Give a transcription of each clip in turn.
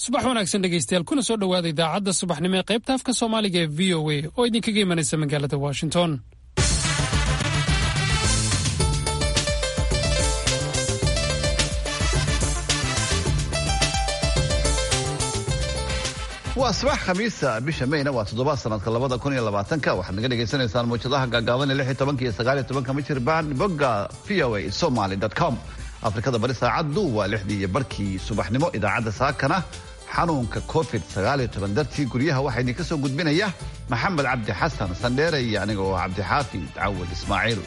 subax wanaagsan dhegaystayaal kuna soo dhowaada idaacadda subaxnimo ee qaybta afka soomaaliga ee v o a oo idinkaga imanaysa magaalada washington waa subax khamiisa bisha mayna waa toddoba sanadka labada kun iyo labaatanka waxaad naga dhagaysanaysaan mawjadaha gaagaaban ee lix iyo tobanka iyo sagaal iyo tobanka mijirbaan bogga v o a somaly com afrikada bari saacaddu waa lixdii iyo barkii subaxnimo idaacadda saakana xanuunka covid sagaal iyo toban dartii guryaha waxaa idinka soo gudbinaya maxamed cabdi xasan sandheere iyo aniga oo cabdixaafid cawad ismaaciil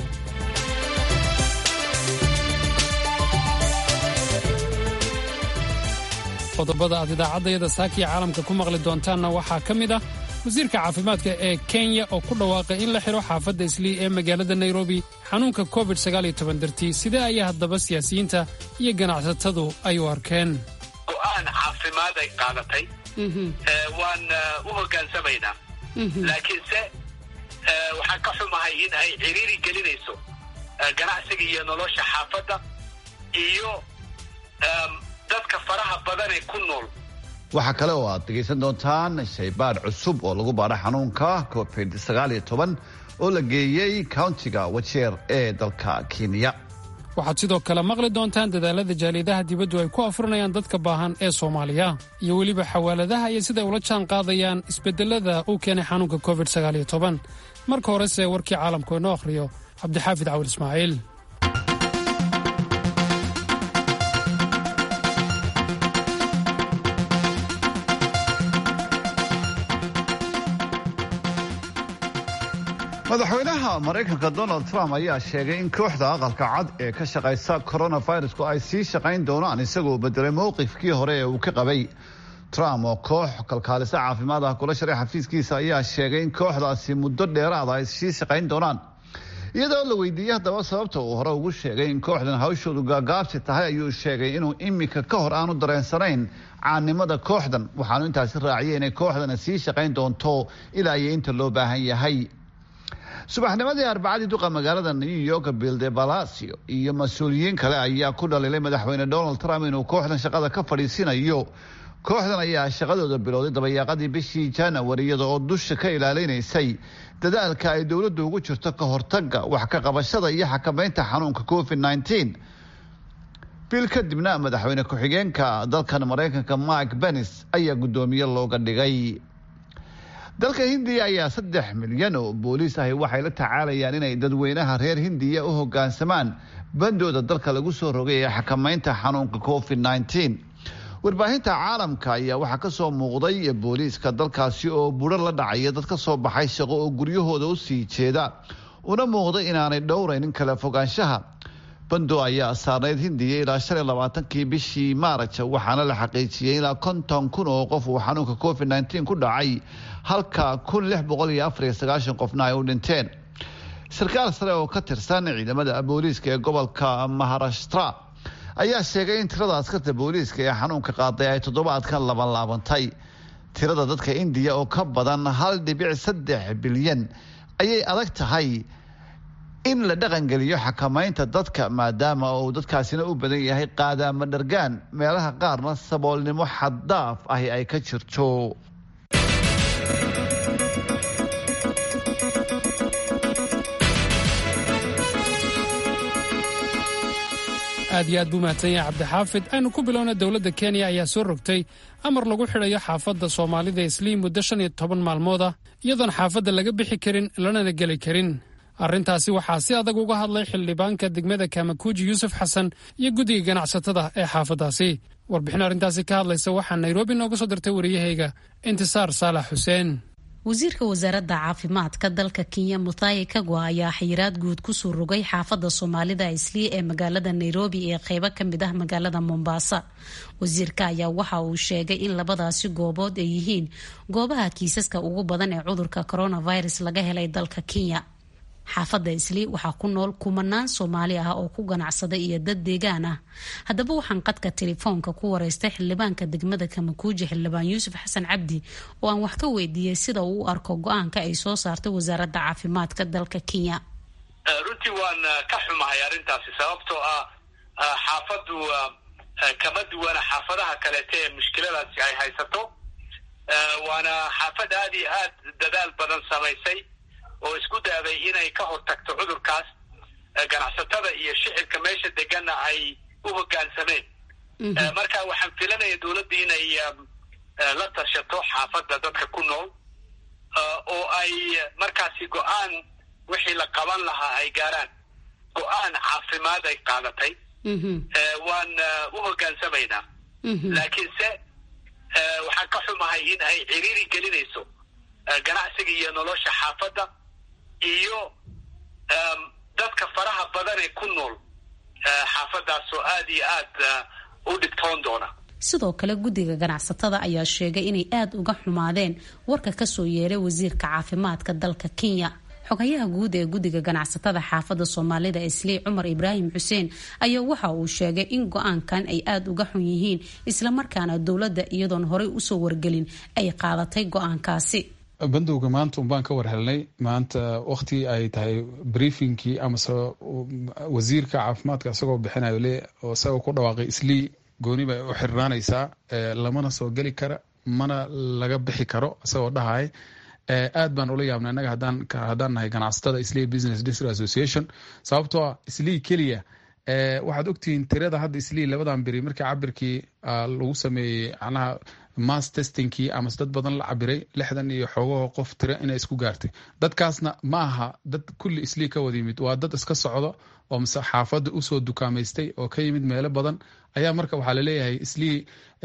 qodobada aad idaacaddayada saakiya caalamka ku maqli doontaanna waxaa ka mid ah wasiirka caafimaadka ee kenya oo ku dhawaaqay in la xidho xaafadda islii ee magaalada nairobi xanuunka covid dartii sidee ayaa haddaba siyaasiyiinta iyo ganacsatadu ay u arkeen go'aan caafimaad ay qaadatay waan u hogaansamaynaa laakiinse waxaan ka xumahay in ay ciriiri gelinayso ganacsiga iyo nolosha xaafadda iyo dadka faraha badan ee ku nool waxaa kale oo aad dhegaysan doontaan shaybaadh cusub oo lagu baadho xanuunka covid oo la geeyey countiga wajeer ee dalka kenya waxaad sidoo kale maqli doontaan dadaalada jaaliyadaha dibaddu ay ku afurinayaan dadka baahan ee soomaaliya iyo weliba xawaaladaha iyo siday ula jaan qaadayaan isbedelada uu keenay xanuunka covid marka horese warkii caalamku inoo akhriyo cabdixaafid cawil ismaaciil madaxweynaha maraykanka donald trump ayaa sheegay in kooxda aqalka cad ee ka shaqaysa coronavirusku ay sii shaqayn doonaan isagoo bedelay mowqifkii hore ee uu ka qabay trump oo koox kalkaalisa caafimaad ah kula sharay xafiiskiisa ayaa sheegay in kooxdaasi muddo dheeraada ay sii shaqayn doonaan iyadoo la weydiiyey haddaba sababta uu hore ugu sheegay in kooxdan hawshoodu gaagaabsi tahay ayuu sheegay inuu imika ka hor aanu dareensanayn caannimada kooxdan waxaanu intaasi raaciyay inay kooxdana sii shaqayn doonto ilaa iyo inta loo baahan yahay subaxnimadii arbacadii duqa magaalada new york bilde balasio iyo mas-uuliyiin kale ayaa ku dhaliilay madaxweyne donald trump inuu kooxdan shaqada ka fadhiisinayo kooxdan ayaa shaqadooda bilowday dabayaaqadii bishii january iyada oo dusha ka ilaalinaysay dadaalka ay dowladdu ugu jirto ka hortaga wax ka qabashada iyo xakamaynta xanuunka covid bil kadibna madaxweyne ku-xigeenka dalkan maraykanka mike benis ayaa guddoomiye looga dhigay dalka hindiya ayaa saddex milyan oo booliis ahi waxay la tacaalayaan inay dadweynaha reer hindiya u hogaansamaan bandooda dalka lagu soo rogay ee xakamaynta xanuunka covid warbaahinta caalamka ayaa waxaa kasoo muuqday booliiska dalkaasi oo buro la dhacaya dad ka soo baxay shaqo oo guryahooda u sii jeeda una muuqday inaanay dhowraynin kala fogaanshaha bando ayaa saarnayd hindiya ilaa shan iyo labaatankii bishii maaraj waxaana la xaqiijiyey ilaa konton kun oo qof uu xanuunka covid ku dhacay halka kun lix boqol iyo afar iyo sagaashan qofna ay u dhinteen sarkaal sare oo ka tirsan ciidamada booliiska ee gobolka maharashtra ayaa sheegay in tirada askarta booliiska ee xanuunka qaaday ay toddobaadkan labanlaabantay tirada dadka indiya oo ka badan hal dhibic saddex bilyan ayay adag tahay in la dhaqangeliyo xakamaynta dadka maadaama uu dadkaasina u badan yahay qaadaama dhargaan meelaha qaarna saboolnimo xaddaaf ahi ay ka jirto aad iyo aad buu mahadsan yahay cabdixaafid aynu ku bilowna dowladda kenya ayaa soo rogtay amar lagu xidhayo xaafadda soomaalida isliim muddo shan iyo toban maalmood ah iyadoon xaafadda laga bixi karin lanana geli karin arrintaasi waxaa si adag uga hadlay xildhibaanka degmada kamakuuji yuusuf xasan iyo guddiga ganacsatada ee xaafaddaasi warbixin arrintaasi ka hadlaysa waxaa nairobi nooga soo dirtay wariyahayga intisaar saalax xuseen wasiirka wasaaradda caafimaadka dalka kenya muthayi kagwa ayaa xayiraad guud kusoo rogay xaafadda soomaalida islii ee magaalada nairobi ee qeybo kamid ah magaalada mombasa wasiirka ayaa waxa uu sheegay in labadaasi goobood ay yihiin goobaha kiisaska ugu badan ee cudurka coronavirus laga helay dalka kenya xaafadda islii waxaa ku nool kumanaan soomaali ah oo ku ganacsada iyo dad deegaan ah haddaba waxaan qadka telefoonka ku wareystay xildhibaanka degmada kamakuuji xildhibaan yuusuf xasan cabdi oo aan wax ka weydiiyey sida uu u arko go-aanka ay soo saartay wasaaradda caafimaadka dalka kenya runtii waan ka xumahay arrintaasi sababtoo ah xaafaddu kama duwana xaafadaha kaleete ee mushkiladaasi ay haysato waana xaafad aad iyo aad dadaal badan samaysay oo isku daaday inay ka hortagto cudurkaas ganacsatada iyo shicibka meesha deganna ay u hoggaansameen marka waxaan filanaya dowladda inay la tashato xaafadda dadka ku nool oo ay markaasi go-aan wixii la qaban lahaa ay gaaraan go-aan caafimaad ay qaadatay waan u hoggaansamaynaa laakiinse waxaan ka xumahay in ay ciriiri gelinayso ganacsiga iyo nolosha xaafadda iyo dadka faraha badan ee ku nool xaafaddaas oo aad iyo aad u dhibtoon doona sidoo kale guddiga ganacsatada ayaa sheegay inay aada uga xumaadeen warka kasoo yeeray wasiirka caafimaadka dalka kenya xogayaha guud ee guddiga ganacsatada xaafadda soomaalida islii cumar ibraahim xuseen ayaa waxa uu sheegay in go-aankan ay aada uga xun yihiin islamarkaana dowladda iyadoon horey usoo wargelin ay qaadatay go-aankaasi bandowga maanta unbaan ka war helnay maanta wakti ay tahay briefingkii amase wasiirka caafimaadka isagoo bixinayo le oo isagoo ku dhawaaqay islii gooni bay u xirnaanaysaa lamana soo geli kara mana laga bixi karo isagoo dhahay aad baan ula yaabnay innaga haddaan nahay ganacsatada islii business district association sababtoo ah islii keliya waxaad ogtihiin tirada hadda islii labadan beri markii cabirkii lagu sameeyey macnaha mass testingkii amase dad badan la cabiray lixdan iyo xoogaho qof tira inay isku gaartay dadkaasna ma aha dad kulli islii ka wada yimid waa dad iska socdo oo mase xaafadda usoo dukaamaystay oo ka yimid meelo badan ayaa marka waxaa laleeyahay islii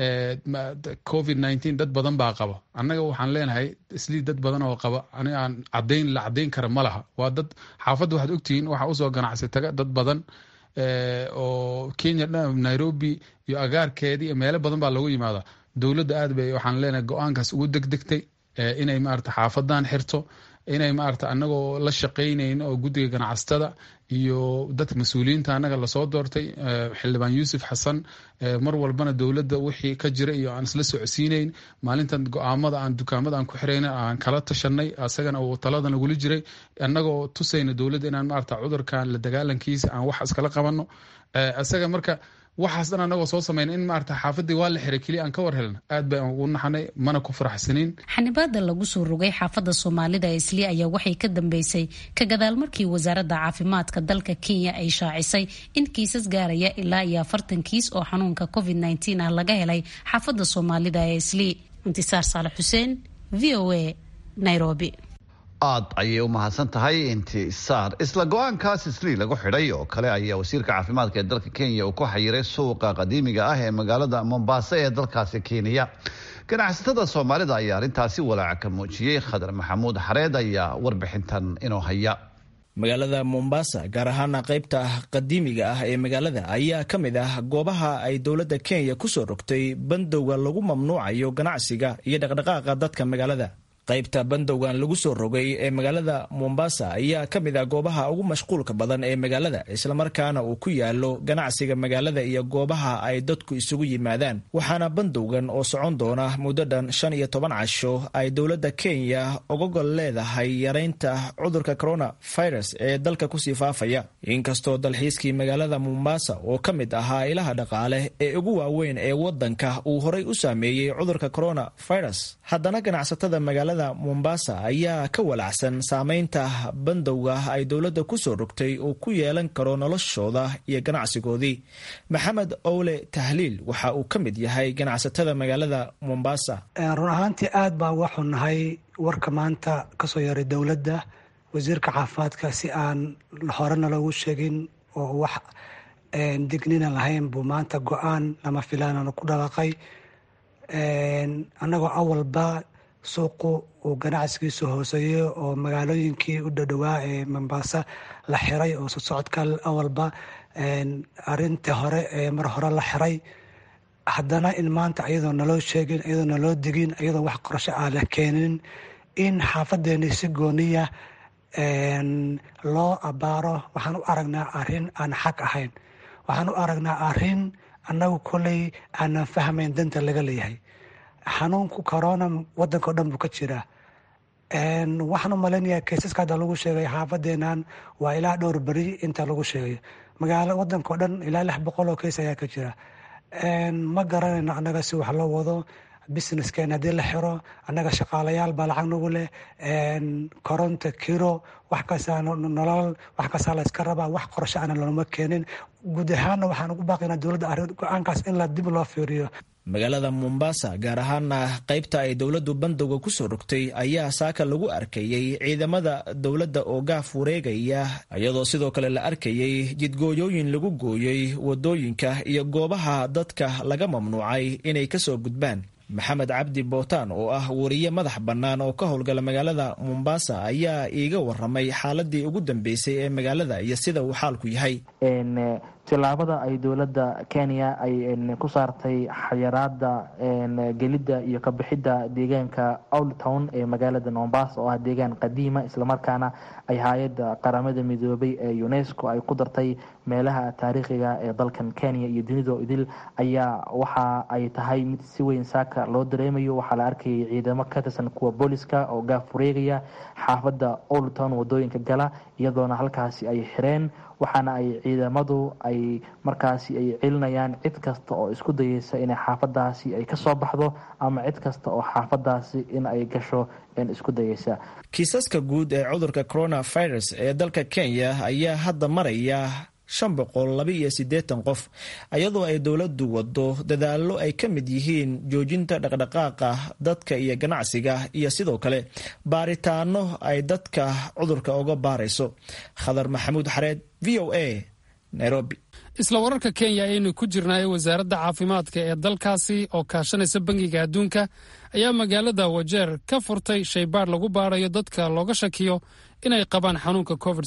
covid nineteen dad badan baa qaba annaga waxaan leenahay islii dad badan oo qaba ani aan cadayn la cadayn kara ma laha waa dad xaafadda waxaad ogtihiin waxaa usoo ganacsi taga dad badan oo kenya nairobi iyo agaarkeedii iyo meelo badan baa loogu yimaada dowladda aad bay waxaan leenahay go-aankaas ugu degdegtay inay maarata xaafadan xirto inay maarata anagoo la shaqaynayn oo guddiga ganacsatada iyo dadka mas-uuliyiinta annaga lasoo doortay xildhibaan yuusuf xasan mar walbana dowladda wixii ka jira iyo aan isla socodsiinayn maalintan go-aamada aan dukaamada aan ku xirayna aan kala tashanay asagana uu talada nagula jiray annagoo tusayna dowladda inaan maarata cudurkan la dagaalankiisa aan wax iskala qabanno isaga marka waxaas dhan anagoo soo samayna in maarata xaafadii waa la xiray keliya aan ka war helna aad baan ugu naxanay mana ku faraxsaniin xanibaada lagu soo rogay xaafadda soomaalida islii ayaa waxay ka dambeysay ka gadaal markii wasaaradda caafimaadka dalka kenya ay shaacisay in kiisas gaaraya ilaa iyo afartan kiis oo xanuunka covid nteen ah laga helay xaafadda soomaalida ee islii intisaar saalax xuseen v o a nairobi aad ayay u mahadsan tahay intisaar isla go-aankaas islii lagu xidhay oo kale ayaa wasiirka caafimaadka ee dalka kenya uu ku xayiray suuqa qadiimiga ah ee magaalada mombasa ee dalkaasi kenya ganacsatada soomaalida ayaa arrintaasi walaaca ka muujiyey khadar maxamuud xareed ayaa warbixintan inoo haya magaalada mombasa gaar ahaana qaybta qadiimiga ah ee magaalada ayaa ka mid ah goobaha ay dowladda kenya kusoo rogtay bandowga lagu mamnuucayo ganacsiga iyo dhaqdhaqaaqa dadka magaalada qaybta bandowgan lagu soo rogay ee magaalada mombasa ayaa ka mid ah goobaha ugu mashquulka badan ee magaalada islamarkaana uu ku yaalo ganacsiga magaalada iyo goobaha ay dadku isugu yimaadaan waxaana bandowgan oo socon doona muddo dhan shan iyo toban casho ay dowladda kenya uga gol leedahay yaraynta cudurka coronavirus ee dalka kusii faafaya inkastoo dalxiiskii magaalada mombasa oo ka mid ahaa ilaha dhaqaale ee ugu waaweyn ee wadanka uu horay u saameeyey cudurka coronavirus haddana ganacsatada magaalada mombasa ayaa ka walacsan saameynta bandowga ay dowladda kusoo rogtay uu ku yeelan karo noloshooda iyo ganacsigoodii maxamed owle tahliil waxa uu ka mid yahay ganacsatada magaalada mombasa run ahaantii aad baan uga xunnahay warka maanta kasoo yaray dowladda wasiirka caafimaadka si aan horena loogu sheegin oo wax dignina lahayn buu maanta go-aan lama filaanana ku dhawaaqay annagoo awalba suuqu uu ganacsigiisu hooseeyo oo magaalooyinkii u dhadhowaa ee mombasa la xiray oo sosocodka awalba arintii hore ee mar hore la xiray haddana in maanta iyadoo naloo sheegin iyadoo naloo digin iyadoo wax qorsho ah la keenin in xaafadeeni si gooniya loo abaaro waxaan u aragnaa arin aan xaq ahayn waxaan u aragnaa arin annagu koley aanan fahmayn danta laga leeyahay xanuunku corona wadanka o dhan buu ka jiraa waxaan u malaynayaa kaysaska hadda lagu sheegay xaafadeenan waa ilaa dhowr beri inta lagu sheegay magaalo wadanka o dhan ilaa lix boqol oo kays ayaa ka jira ma garanayno annaga si wax loo wado businesskeen haddii la xiro annaga shaqaalayaal baa lacag nagu leh koronto kiro wax kastaa nolol wax kastaa la iska rabaa wax qorsho ana looma keenin guud ahaanna waxaan ugu baaqaynaa dowladda arrin go-aankaas in la dib loo fiiriyo magaalada mombasa gaar ahaana qaybta ay dowladdu bandowga kusoo rogtay ayaa saaka lagu arkayey ciidamada dowladda oo gaaf wareegaya iyadoo sidoo kale la arkayey jidgooyooyin lagu gooyey wadooyinka iyo goobaha dadka laga mamnuucay inay kasoo gudbaan maxamed cabdi bootaan oo ah wariye madax bannaan oo ka howlgala magaalada mombasa ayaa iiga waramay xaaladii ugu dambeysay ee magaalada iyo sida uu xaalku yahay tilaabada ay dowladda kenya ay ku saartay xayaraada gelidda iyo kabixidda deegaanka old town ee magaalada mombasa oo ah deegaan qadiima islamarkaana ay hay-adda qaramada midoobay ee unesco ay ku dartay meelaha taariikhiga ee dalkan kenya iyo dunido idil ayaa waxa ay tahay mid si weyn saaka loo dareemayo waxaa la arkayay ciidamo ka tirsan kuwa booliska oo gaaf wareegaya xaafadda old town wadooyinka gala iyadoona halkaasi ay xireen waxaana ay ciidamadu ay markaasi ay celinayaan cid kasta oo isku dayeysa inay xaafadaasi ay kasoo baxdo ama cid kasta oo xaafadaasi in ay gasho isku dayeysa kiisaska guud ee cudurka coronavirus ee dalka kenya ayaa hadda maraya shan boqol laba iyo siddeetan qof iyadoo ay dowladdu wado dadaallo ay ka mid yihiin joojinta dhaqdhaqaaqa dadka iyo ganacsiga iyo sidoo kale baaritaano ay dadka cudurka uga baarayso khadar maxamuud xareed v o a nairobi isla wararka kenya ayaynu ku jirnaa ee wasaaradda caafimaadka ee dalkaasi oo kaashanaysa bangiga adduunka ayaa magaalada wajeer ka furtay shaybaadh lagu baarayo dadka looga shakiyo inay qabaan xanuunka covid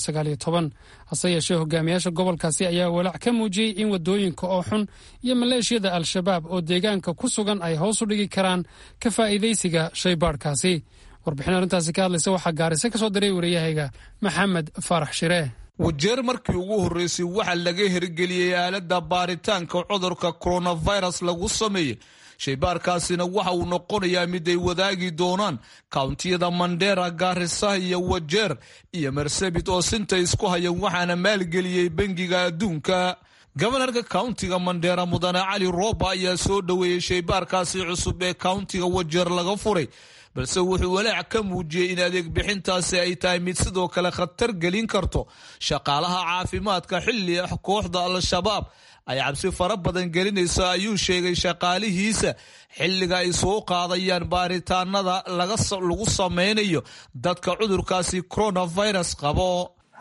hase yeeshee hogaamiyaasha gobolkaasi ayaa walaac ka muujiyey in wadooyinka oo xun iyo maleeshiyada al-shabaab oo deegaanka ku sugan ay hoos u dhigi karaan ka faa'iidaysiga shaybaadhkaasi warbixin arrintaasi ka hadlaysa waxaa gaarise ka soo diray wariyahayga maxamed faarax shiree wajeer markii ugu horreysay waxaa laga hirgeliyey aaladda baaritaanka cudurka coronavirus lagu sameeyey shaybaarkaasina waxa uu noqonayaa mid ay wadaagi doonaan kawntiyada mandera gaarisa iyo wajeer iyo marsabit oo sinta isku hayan waxaana maalgeliyey bangiga adduunka gobanarka kauntiga mandheera mudane cali rooba ayaa soo dhoweeyey shaybaarkaasi cusub ee kauntiga wajeer laga furay balse wuxuu walaac ka muujiyey in adeeg bixintaasi ay tahay mid sidoo kale khatar gelin karto shaqaalaha caafimaadka xilli ah kooxda al-shabaab ay cabsi fara badan gelinayso ayuu sheegay shaqaalihiisa xilliga ay soo qaadayaan baaritaanada lagu sameynayo dadka cudurkaasi coronavirus qabo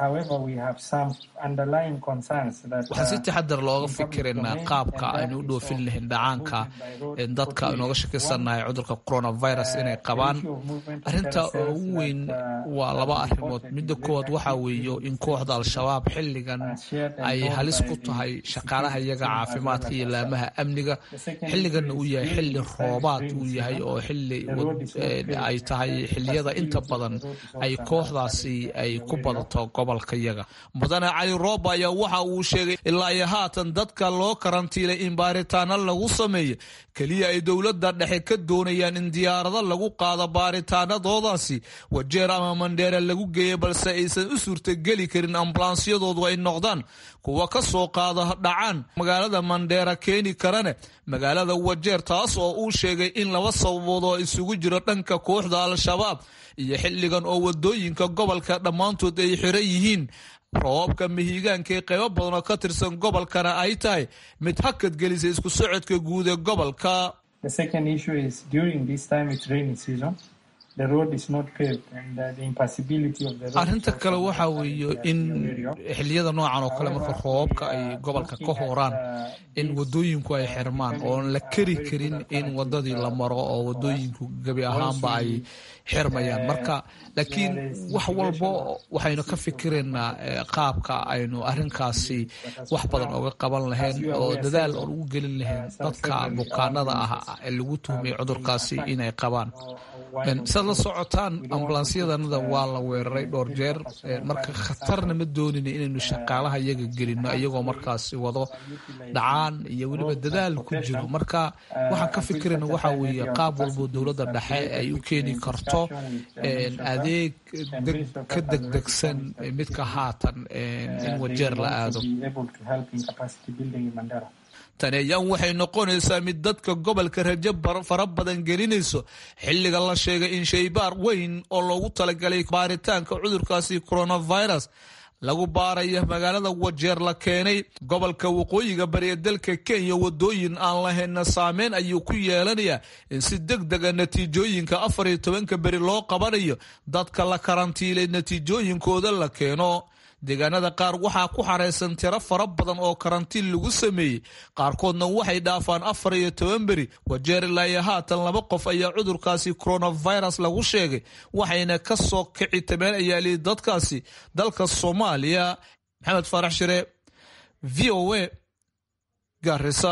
waxaan si taxadar looga fikiraynaa qaabka aynu u dhoofin lahayn dhacaanka dadka inooga shakisannahay cudurka coronavirus inay qabaan arinta ugu weyn waa laba arrimood midda koowaad waxaa weeyo in kooxda al-shabaab xilligan ay halis ku tahay shaqaalaha iyaga caafimaadka iyo laamaha amniga xilliganna uu yahay xilli roobaad uu yahay oo xilli ay tahay xilliyada inta badan ay kooxdaasi ay ku badato gobolka yaga mudane cali rooba ayaa waxa uu sheegay ilaa iyo haatan dadka loo karantiilay in baaritaano lagu sameeyo keliya ay dowladda dhexe ka doonayaan in diyaarado lagu qaado baaritaanadoodaasi wajeer ama mandheere lagu geeya balse aysan u suurtageli karin ambulansyadoodu ay noqdaan kuwa ka soo qaada dhacaan magaalada mandheera keeni karane magaalada wajeer taas oo uu sheegay in laba sababood oo isugu jiro dhanka kooxda al-shabaab iyo xilligan oo wadooyinka gobolka dhammaantood ay xiran yihiin roobabka mihigaanka ee qaybo badan oo ka tirsan gobolkana ay tahay mid hakad gelisa isku socodka guud ee gobolka arrinta kale waxaa weeye in xiliyada noocan oo kale marka roobabka ay gobolka ka horaan in wadooyinku ay xirmaan oon la keri karin in wadadii la maro oo wadooyinku gebi ahaanba ay xirmayaan marka laakiin wax walbo waxaynu ka fikiraynaa qaabka aynu arrinkaasi wax badan oga qaban lahayn oo dadaal oon ugu gelin lahayn dadka bukaanada ah ee lagu tuhmay cudurkaasi inay qabaan saad la socotaan ambulansyadanada waa la weeraray dhowr jeer marka khatarna ma doonina inaynu shaqaalaha iyaga gelino iyagoo markaasi wado dhacaan iyo weliba dadaal ku jiro marka waxaan ka fikirayna waxaa weeye qaab walbo dowladda dhexe ay u keeni karto adeeg ka degdegsan midka haatan in wajeer la aado tani ayaan waxay noqonaysaa mid dadka gobolka rajo fara badan gelinayso xilliga la sheegay in shaybaar weyn oo loogu talagalay baaritaanka cudurkaasi coronavirus lagu baaraya magaalada wajeer la keenay gobolka waqooyiga bariya dalka kenya wadooyin aan lahayna saameyn ayuu ku yeelanayaa in si deg dega natiijooyinka afar iyo tobanka beri loo qabanayo dadka la karantiilay natiijooyinkooda la keeno deegaanada qaar waxaa ku xaraysan tiro fara badan oo karantiin lagu sameeyey qaarkoodna waxay dhaafaan afar iyo toban beri wajeer ilaa iyo haatan laba qof ayaa cudurkaasi coronavirus lagu sheegay waxayna ka soo kici tabeen ayaa lihi dadkaasi dalka soomaaliya maxamed faarax shire v o a garisa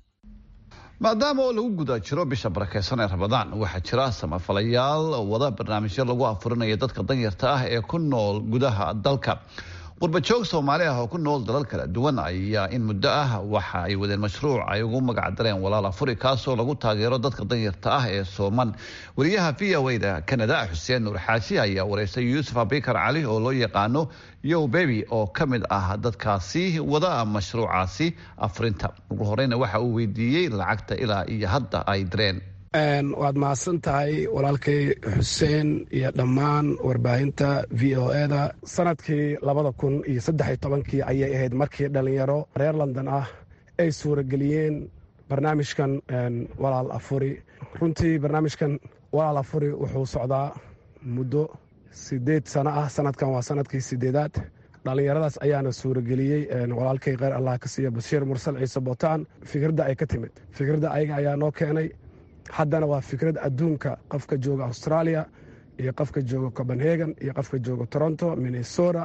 maadaama oo lagu guda jiro bisha barakeysan ee ramadaan waxaa jira samafalayaal wada barnaamijyo lagu afurinaya dadka danyarta ah ee ku nool gudaha dalka qurbajoog soomaali ah oo ku nool dalal kala duwan ayaa in muddo ah waxa ay wadeen mashruuc ay ugu magac dareen walaal afuri kaasoo lagu taageero dadka danyarta ah ee sooman wariyaha v o da kanada xuseen nuur xaaji ayaa wareystay yuusuf abikar cali oo loo yaqaano yow bebi oo ka mid ah dadkaasi wada mashruucaasi afurinta ugu horeyna waxa uu weydiiyey lacagta ilaa iyo hadda ay direen waad mahadsan tahay walaalkay xuseen iyo dhammaan warbaahinta v o eda sanadkii labada kun iyo saddex tobankii ayay ahayd markii dhallinyaro reer london ah ay suurageliyeen barnaamijkan walaal afuri runtii barnaamijkan walaal afuri wuxuu socdaa muddo sideed sano ah sanadkan waa sanadkii sideedaad dhallinyaradaas ayaana suurageliyey walaalkay kheyr allah ka siiya bashiir mursal ciise botaan fikradda ay ka timid fikradda ayaga ayaa noo keenay haddana waa fikrad adduunka qofka jooga australia iyo qofka jooga copenhagen iyo qofka jooga toronto minnesota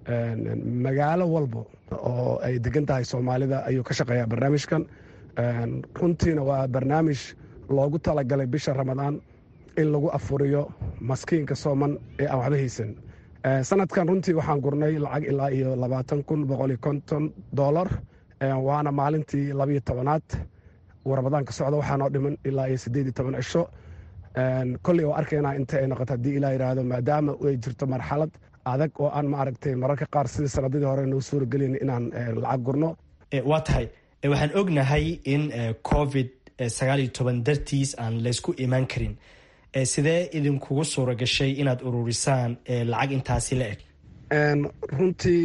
magaalo walbo oo ay degan tahay soomaalida ayuu ka shaqeeyaa barnaamijkan runtiina waa barnaamij loogu talagalay bisha ramadaan in lagu afuriyo maskiinka sooman ee aan waxba haysan sanadkan runtii waxaan gurnay lacag ilaa iyo labaatan kun boqoliyo konton dolar waana maalintii labiyo tobanaad ramadaan ka socda waxaa noo dhiman ilaa iyo siddeed iyo toban cisho kolley oo arkaynaa inta ay noqoto haddii ilaa yidhaahdo maadaama ay jirto marxalad adag oo aan maaragtay mararka qaar sidii sanadadii hore noo suuragelin inaan lacag gurno waa tahay waxaan ognahay in covid sagaal iyo toban dartiis aan laysku imaan karin sidee idinkugu suura gashay inaad ururisaan lacag intaasi la eg runtii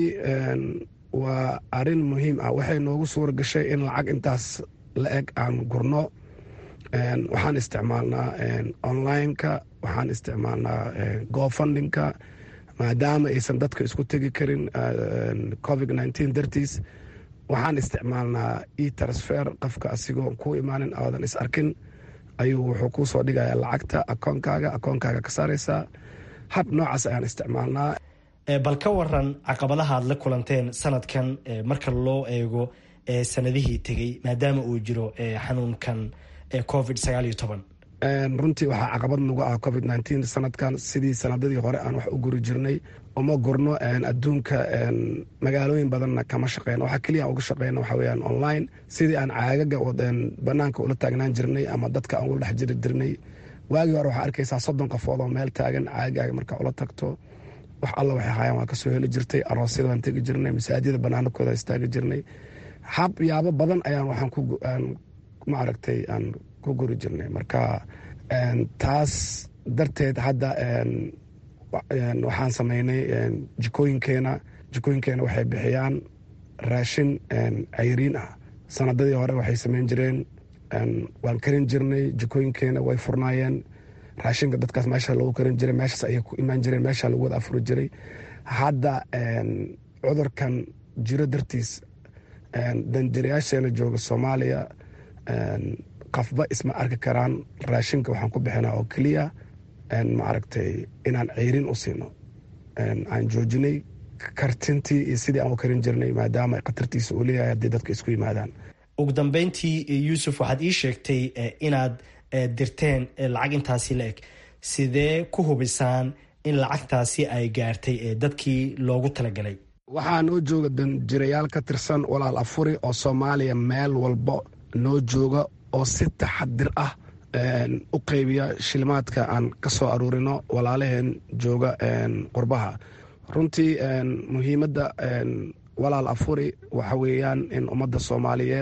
waa arrin muhiim ah waxay noogu suura gashay in lacag intaas la eg aan gurno waxaan isticmaalnaa online-ka waxaan isticmaalnaa gofundinka maadaama aysan dadka isku tegi karin covid nteen dartiis waxaan isticmaalnaa e transfer qofka asigoo ku imaanin aadan is arkin ayuu wuxuu kuu soo dhigayaa lacagta akoonkaaga akoonkaaga ka saaraysaa hab noocaas ayaan isticmaalnaa bal ka waran caqabadaha aad la kulanteen sanadkan marka loo eego sanadihii tegey maadaama uu jiro xanuunkan covid sagaal iyo toban runtii waxaa caqabad nagu ah covid nteen sanadkan sidii sanadadii hore aan wax u guri jirnay uma gurno adduunka magaalooyin badanna kama shaqeyno waxaa keliya uga shaqeyna waxa weyaan online sidii aan caagaga banaanka ula taagnaan jirnay ama dadka aan ula dhex jiri jirnay waagii hore waxaa arkaysaa soddon qofood oo meel taagan caagaaga markaa ula tagto wax alla waxay haayaan waa kasoo heli jirtay aroosyada waan tegi jirnay masaajida banaanakooda istaagi jirnay hab yaabo badan ayaan waxaan ku maaragtay aan ku guri jirnay marka taas darteed hadda waxaan sameynay jikooyinkeena jikooyinkeena waxay bixiyaan raashin cayriin ah sanadadii hore waxay sameyn jireen waan karin jirnay jikooyinkeena way furnaayeen raashinka dadkaas meesha lagu karin jiray meeshaas ayay ku imaan jireen meesha lagu wada afuri jiray hadda cudurkan jiro dartiis danjirayaasheena jooga soomaaliya qafba isma arki karaan raashinka waxaan ku bixinaa oo keliya maaragtay inaan ceyrin u siino aan joojinay kartintii iyo sidii aan u karin jirnay maadaama khatartiisa uu leeyahay haddii dadka isku yimaadaan ugu dambeyntii yuusuf waxaad ii sheegtay inaad dirteen lacag intaasi la eg sidee ku hubisaan in lacagtaasi ay gaartay dadkii loogu talagalay waxaa noo jooga danjirayaal ka tirsan walaal afuri oo soomaaliya meel walba noo jooga oo si taxadir ah u qeybiya shilimaadka aan ka soo aruurino walaalaheen jooga qurbaha runtii muhiimadda walaal afuri waxa weeyaan in ummadda soomaaliyeed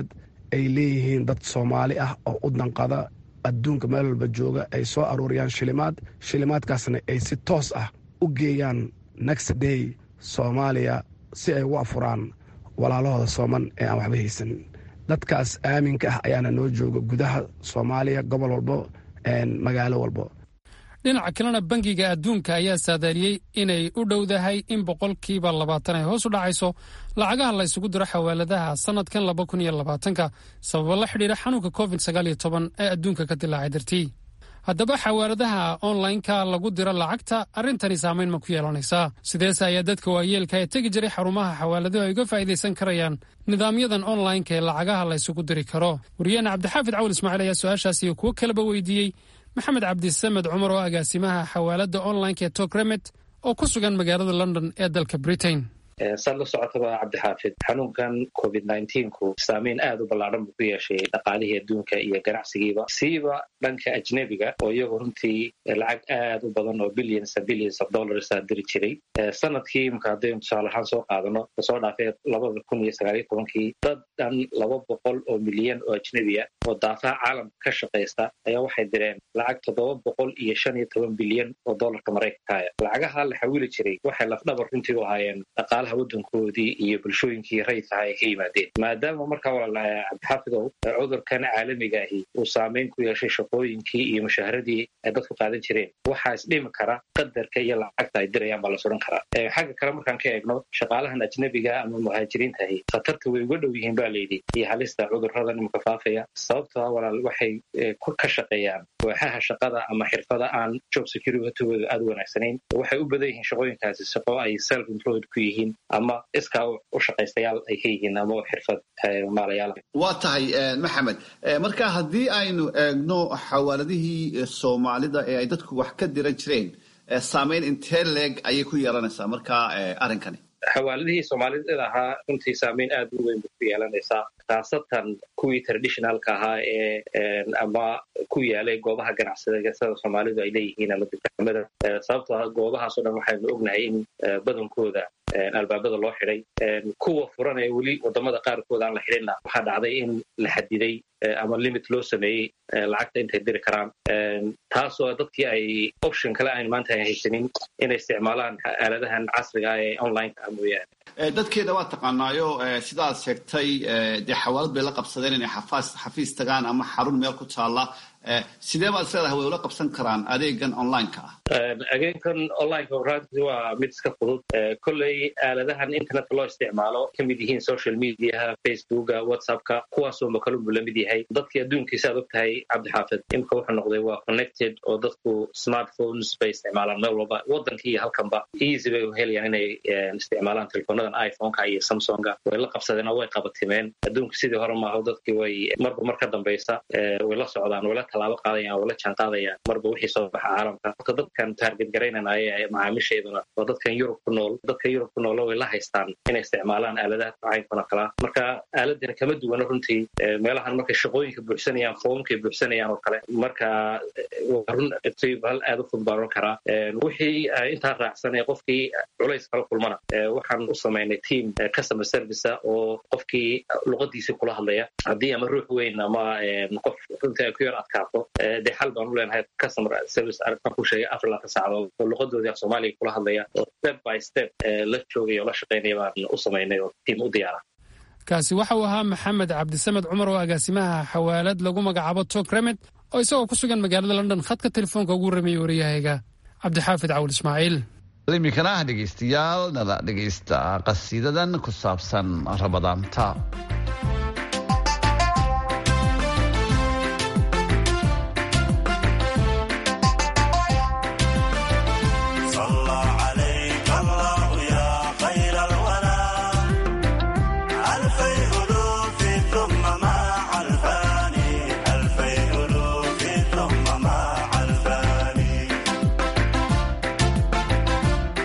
ay leeyihiin dad soomaali ah oo u danqada adduunka meel walba jooga ay soo aruuriyaan shilimaad shilimaadkaasna ay si toos ah u geeyaan next day soomaaliya si ay ugu afuraan walaalahooda sooman ee aan waxba haysanin dadkaas aaminka ah ayaana noo jooga gudaha soomaaliya gobol walbo magaalo walbo dhinaca kalena bangiga adduunka ayaa saadaaliyey inay u dhowdahay in boqolkiiba labaatan ay hoos u dhacayso lacagaha la ysugu diro xawaaladaha sannadkan laba kun iyo labaatanka sababo la xidhiira xanuunka covid sagaal iyo toban ee adduunka ka dilaacay dartii haddaba xawaaladaha onlineka lagu diro lacagta arrintani saamayn ma ku yeelanaysaa sideese ayaa dadka waayeelka ee tegi jiray xarumaha xawaaladuhu ay uga faa'iidaysan karayaan nidaamyadan onlineka ee lacagaha la ysugu diri karo wariyaheena cabdixaafid cawil ismaaciil ayaa su-aashaas iyo kuwo kaleba weydiiyey maxamed cabdisamed cumar oo agaasimaha xawaaladda onlineka ee tokremet oo ku sugan magaalada london ee dalka britain saad la socotaba cabdixaafid xanuunkan covid nneteen-ku saameyn aada u ballaadhan buu ku yeeshay dhaqaalihii adduunka iyo ganacsigiiba siiba dhanka ajnebiga oo iyagu runtii lacag aad u badan oo billions billions of dollars a diri jiray sanadkii imka haddaynu tusaale ahaan soo qaadano kasoo dhaafay labada kun iyo sagaal iyo tobankii dad dhan laba boqol oo milyan oo ajnebi ah oo daafaha caalamka ka shaqaysta ayaa waxay direen lacag toddoba boqol iyo shan iyo toban bilyan oo dollarka maraykankaaya lacagaha la xawili jiray waxay lafdhabar runtii u ahaayeen wadankoodii iyo bulshooyinkii rayidkaha ay ka yimaadeen maadaama markaa walaalaha cabdixaafidow cudurkan caalamiga ahi uu saameyn ku yeeshay shaqooyinkii iyo mushaaharadii ay dadku qaadan jireen waxaa isdhimi kara qadarka iyo lacagta ay dirayaan baa la suran karaa xagga kale markaan ka eegno shaqaalahan ajnebiga ama muhaajiriintahi khatarta way uga dhow yihiin ba layidhi iyo halista cuduradan imika faafaya sababtoa walaal waxay ka shaqeeyaan waaxaha shaqada ama xirfada aan job securitygooda aada u wanaagsanayn waxay u badan yihiin shaqooyinkaasi shaqo ay self employed ku yihiin ama iskaa u shaqaystayaal ay ka yihiin ama xirfad maalayaal waa tahay maxamed marka haddii aynu eegno xawaaladihii soomaalida ee ay dadku wax ka diran jireen saameyn intee leeg ayay ku yeelanaysaa marka arrinkani xawaaladihii soomaalida ahaa runtii saameyn aad u weyn bay ku yeelanaysaa khaasatan kuwii traditionalka ahaa ee ama ku yaalay goobaha ganacsiga sida soomaalidu ay leeyihiin ama dukaamada sababtoo goobahaas o dhan waxaynu ognahay in badankooda albaabada loo xidhay kuwa furan ee weli wadamada qaarkood aan la xidhinna waxaa dhacday in la xadiday ama limit loo sameeyey lacagta intay diri karaan taasoo dadkii ay option kale ayn maanta ay haysanin inay isticmaalaan aaladahan casriga ah ee onlineka mooyaane dadkeeda waa taqaanaayo sidaad sheegtay dee xawaalad bay la qabsadeen inay xafiis tagaan ama xarun meel ku taalla sidee baad isleedahay way ula qabsan karaan adeegan onlineka ah adeegan onlineka runtii waa mid iska fudud kolley aaladahan internetka loo isticmaalo ka mid yihiin social mediaha facebooka whatsappka kuwaasoo makalunbu la mid yahay dadkii adduunkiisa aad og tahay cabdixaafid imika wuxuu noqday waa connected oo dadku smartphones bay isticmaalaan meel walba waddankii iyo halkanba easy bay helayaan inay isticmaalaan telefonadan iphoneka iyo samsonga way la qabsadeen oo way qabatimeen adduunka sidii hore maaho dadkii way marba mar ka dambaysa way la socdaan way la tallaabo qaadayaan way la jaan qaadayaan marba wixii soo baxa caalamka horta dadkan taarget garaynanaya ee macaamiisheeduna waa dadkan yurub ku nool dadka yurub ku noolo way la haystaan inay isticmaalaan aaladaha caynkana kala marka aaladani kama duwana runtii meelahan markay shaqooyinka buuxsanayaan foomkay buuxsanayaan oo kale marka waa run hal aad u fudud baan oran karaa wixii intaa raacsan ee qofkii culays kala kulmana waxaan u samaynay team customer service oo qofkii luqadiisii kula hadlaya haddii ama ruux weyn ama qof runtii ay ku yar adkaato dee xal baan u leenahay customer service arrintan ku sheegay afar laatan saacadood oo luqadoodii af soomaaliga kula hadlaya oo step by step la joogaya oo la shaqaynaya baan u samaynay oo team u diyaara kaasi waxa uu ahaa maxamed cabdisamed cumar oo agaasimaha xawaalad lagu magacaabo tokremet oo isagoo ku sugan magaalada london khadka telefoonka ugu rameeyey wariyahayga cabdixaafid cawul ismaaciil iminkana ah dhegaystayaal nala dhegaysta qasiidadan ku saabsan rabadaanta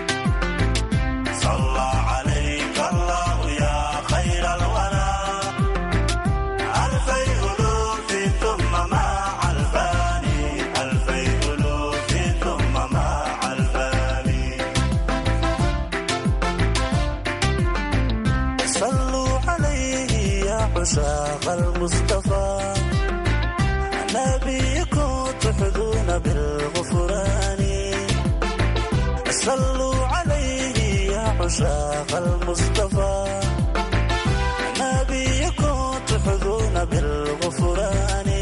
صلى عليك الله يا خير الورى عشاق المصطفى نبيكم تحظون بالغفران صلوا عليه يا عشاق المصطفى نبيكم تحظون بالغفران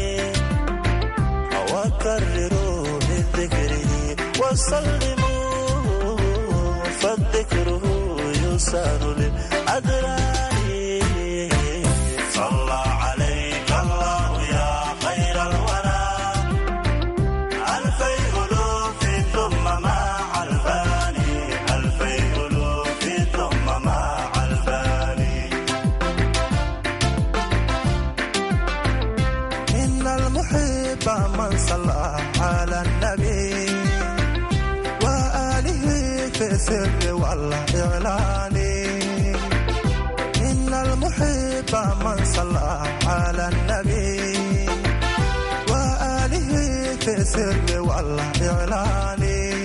وكرروا من ذكره وسلموا فالذكره يسار للأدران صلى عليك الله يا خير الورى ألفي ألوف ثم مع الفاني ألفي ألوف ثم مع الفاني إن المحب من صلى على النبي وآله في السر والإعلان إن المحب من صلى على النبي وآله في السر والإعلان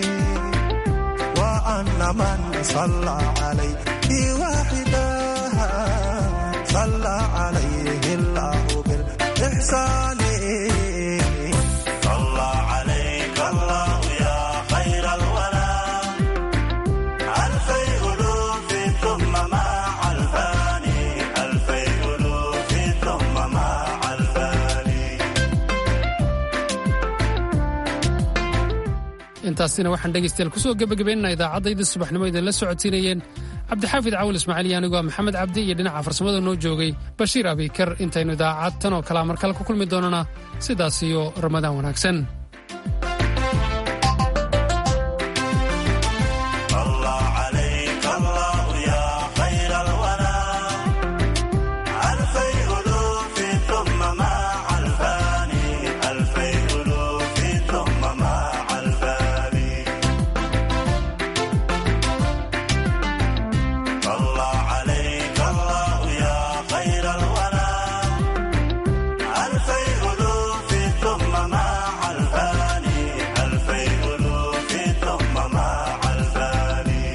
وأن من صلى عليه واحدا صلى عليه الله بالإحسان صلى عليك الله يا خير الورى ألفي ألوف ثم مع الفاني ألفي ألوف ثم مع الفاني intaasina waxaan dhegaystayaal kusoo gebagabaynana idaacaddaydii subaxnimo idinla socodsiinayeen cabdixaafid cawil ismaaciil iyo anigoo maxamed cabdi iyo dhinaca farsamada noo joogay bashiir abikar intaynu idaacad tan oo kalea mar kale ku kulmi doonana sidaas iyo ramadaan wanaagsan صلى عليك الله يا خير الورى ألفي ألوف ثم مع الفاني ألفي ألوف ثم مع الفاني صلى عليك الله يا خير الورى ألفي ألوف ثم مع الفاني ألفي ألوف ثم مع الفاني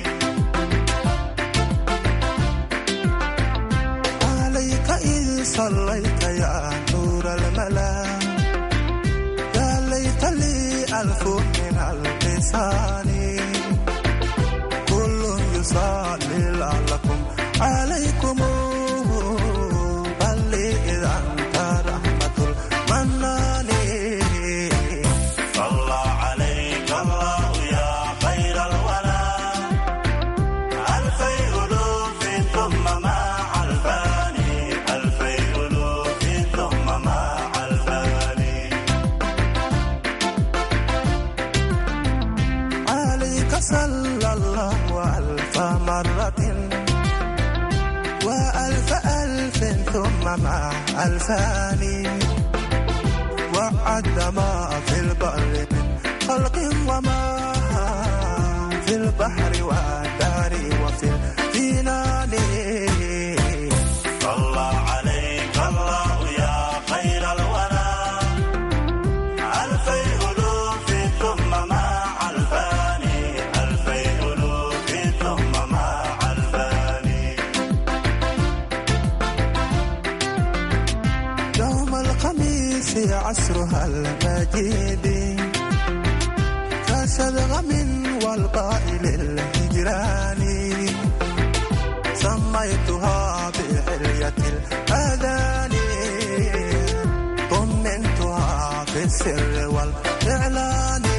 عليك إذ صليت يا نور الملا يا ليت لي ألف من اللسان كل يصلي لعلكم عليكم بل إذا أنت رحمة المنان صلى عليك الله يا خير الورى ألفي ألوف ثم مع الفاني ألفي ألوف ثم مع الفاني عليك صلى الله ألف مرة وألف ألف ثم مع ألفان وعد ما في البر من خلق وما في البحر والدار وفي الجنان صلى عليك الله يا خير الورى ألفي ألوف ثم مع الفاني ألفي ألوف ثم مع الفاني يوم الخميس عصرها المجيد كسدغم والقائل الهجران سميتها بحلية الأذان طمنتها في السر والإعلان